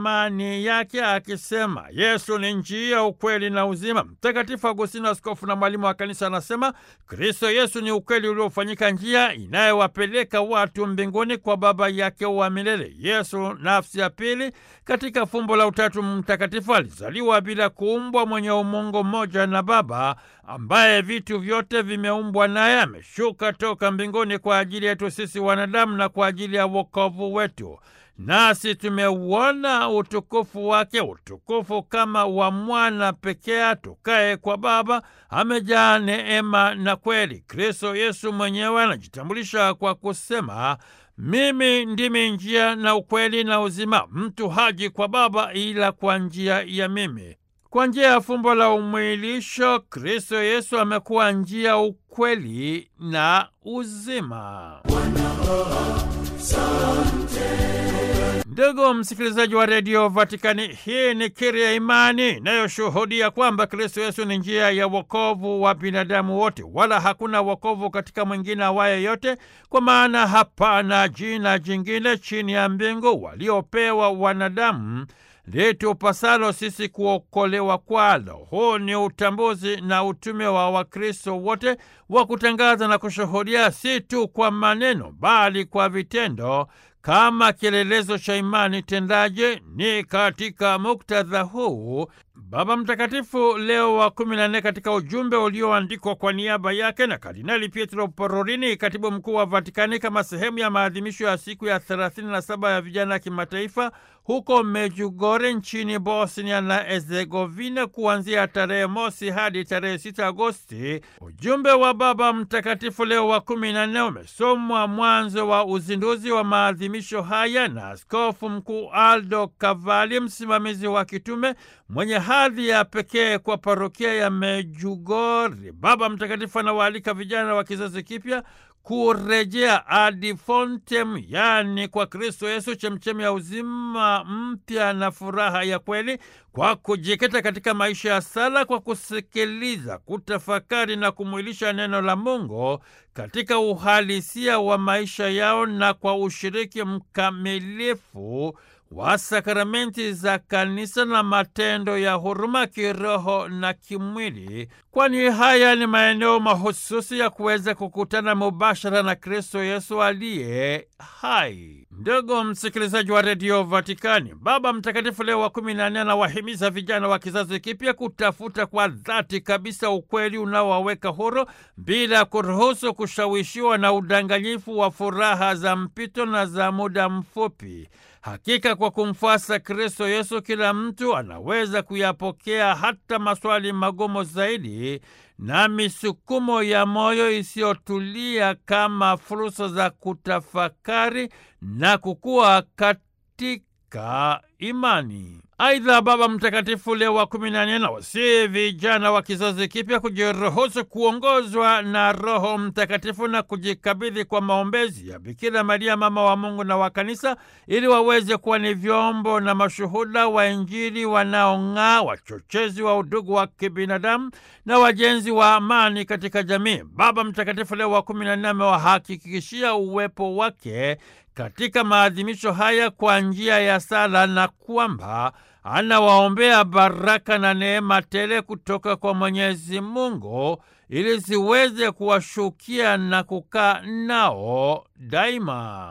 imani yake akisema Yesu ni njia, ukweli na uzima. Mtakatifu Agustino, askofu na mwalimu wa kanisa, anasema Kristo Yesu ni ukweli uliofanyika njia inayowapeleka watu mbinguni kwa Baba yake wa milele. Yesu, nafsi ya pili katika fumbo la Utatu Mtakatifu, alizaliwa bila kuumbwa, mwenye umungu mmoja na Baba, ambaye vitu vyote vimeumbwa naye. Ameshuka toka mbinguni kwa ajili yetu sisi wanadamu na kwa ajili ya wokovu wetu nasi tumeuona utukufu wake, utukufu kama wa mwana pekee atokaye kwa Baba, amejaa neema na kweli. Kristo Yesu mwenyewe anajitambulisha kwa kusema, mimi ndimi njia na ukweli na uzima, mtu haji kwa Baba ila kwa njia ya mimi. Kwa njia ya fumbo la umwilisho, Kristo Yesu amekuwa njia, ukweli na uzima. Ndugu msikilizaji wa redio Vatikani, hii ni kiri ya imani inayoshuhudia kwamba Kristo Yesu ni njia ya wokovu wa binadamu wote, wala hakuna wokovu katika mwingine awaye yote, kwa maana hapana jina jingine chini ya mbingu waliopewa wanadamu litupasalo sisi kuokolewa kwalo. Huu ni utambuzi na utume wa Wakristo wote wa kutangaza na kushuhudia, si tu kwa maneno, bali kwa vitendo kama kielelezo cha imani tendaje. Ni katika muktadha huu Baba Mtakatifu Leo wa kumi na nne katika ujumbe ulioandikwa kwa niaba yake na Kardinali Pietro Parolin, katibu mkuu wa Vatikani, kama sehemu ya maadhimisho ya siku ya 37 ya vijana ya kimataifa huko Medjugorje nchini Bosnia na Herzegovina kuanzia tarehe mosi hadi tarehe 6 Agosti. Ujumbe wa Baba Mtakatifu Leo wa kumi na nne umesomwa mwanzo wa uzinduzi wa maadhimisho haya na Askofu Mkuu Aldo Cavalli, msimamizi wa kitume mwenye hadhi ya pekee kwa parokia ya Medjugorje. Baba Mtakatifu anawaalika vijana wa kizazi kipya kurejea ad fontem, yaani kwa Kristo Yesu, chemchemi ya uzima mpya na furaha ya kweli, kwa kujikita katika maisha ya sala, kwa kusikiliza, kutafakari na kumwilisha neno la Mungu katika uhalisia wa maisha yao, na kwa ushiriki mkamilifu wa sakramenti za kanisa na matendo ya huruma kiroho na kimwili, kwani haya ni maeneo mahususi ya kuweza kukutana mubashara na Kristo Yesu aliye hai. Ndugu msikilizaji wa redio Vatikani, Baba Mtakatifu Leo wa kumi na nne anawahimiza vijana wa kizazi kipya kutafuta kwa dhati kabisa ukweli unaowaweka huru bila kuruhusu kushawishiwa na udanganyifu wa furaha za mpito na za muda mfupi. Hakika kwa kumfuasa Kristo Yesu kila mtu anaweza kuyapokea hata maswali magumu zaidi na misukumo ya moyo isiyotulia kama fursa za kutafakari na kukua katika imani. Aidha, Baba Mtakatifu Leo wa kumi na nne anawasihi vijana wa kizazi kipya kujiruhusu kuongozwa na Roho Mtakatifu na kujikabidhi kwa maombezi ya Bikira Maria, mama wa Mungu na wa Kanisa, ili waweze kuwa ni vyombo na mashuhuda wa Injili wanaong'aa, wachochezi wa udugu wa kibinadamu na wajenzi wa amani katika jamii. Baba Mtakatifu Leo wa kumi na nne amewahakikishia uwepo wake katika maadhimisho haya kwa njia ya sala na kwamba anawaombea baraka na neema tele kutoka kwa Mwenyezi Mungu ili ziweze kuwashukia na kukaa nao daima.